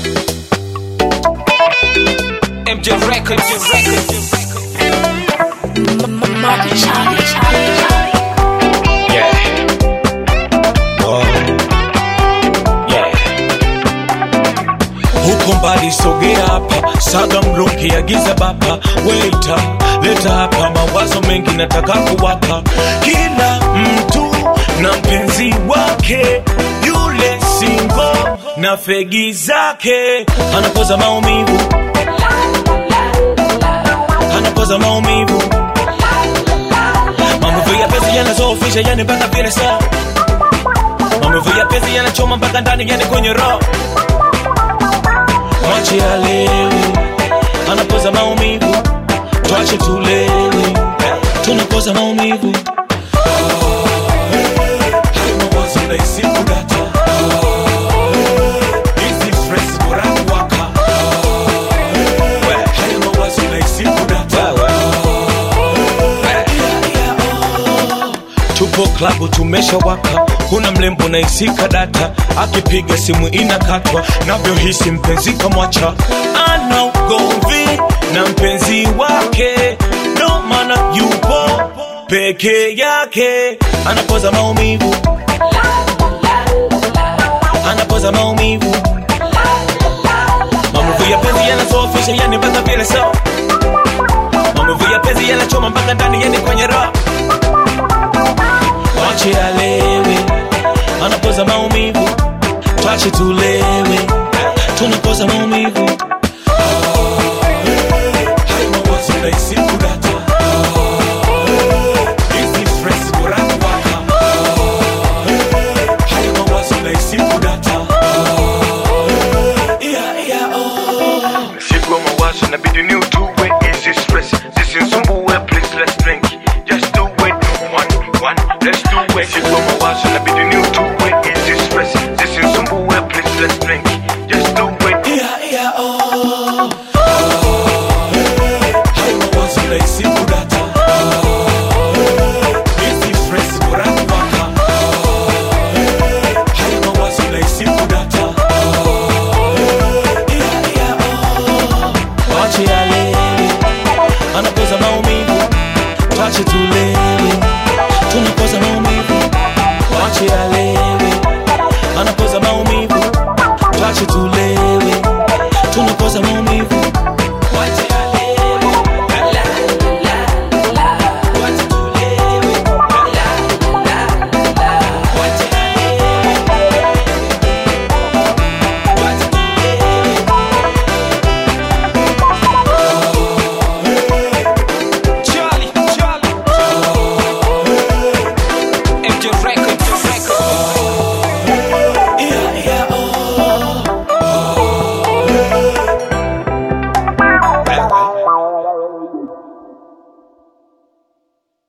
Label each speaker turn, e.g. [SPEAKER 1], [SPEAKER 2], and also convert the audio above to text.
[SPEAKER 1] MJ Records, MJ Records.
[SPEAKER 2] Marco Charlie, Charlie, Charlie.
[SPEAKER 1] Yeah. Whoa. Yeah. Huko mbali sogea hapa, saga mruki agiza baba, waita leta hapa, mawazo mengi nataka kuwapa kila mtu na mpenzi wake, yule singo na fegi zake, anapoza maumivu, anapoza maumivu Maumivu ya penzi yanazofisha yani mpaka vile saa Maumivu ya penzi yanachoma mpaka ndani yani kwenye roho Mwache alewe anapoza maumivu Twache tulewe tunapoza maumivu Hayo mawazo nahisi kudata Hizi stress bora kuwaka Hayo mawazo nahisi kudata tupo klabu tumeshawaka kuna mlembo naisika data akipiga simu inakatwa navyohisi mpenzi kamwacha ana ugomvi na mpenzi wake ndo maana yupo peke yake anapoza maumivu anapoza maumivu maumivu ya penzi yanazofisha yani mpaka vile so maumivu ya penzi yanachoma mpaka ndani yani kwenye roho Wache alewe, anapoza maumivu, twache tulewe, tunapoza maumivu. Hayo mawazo nahisi kudata. Hizi stress bora kuwaka. Hayo mawazo nahisi kudata. Yeah, yeah, oh.
[SPEAKER 3] Siku mawazo inabidi ni utue easy stress zisinisumbue please let's drink just do it one one let's do it Siku mawazo inabidi ni utue easy stress zisinisumbue please let's drink just do it
[SPEAKER 1] Yeah, yeah, oh.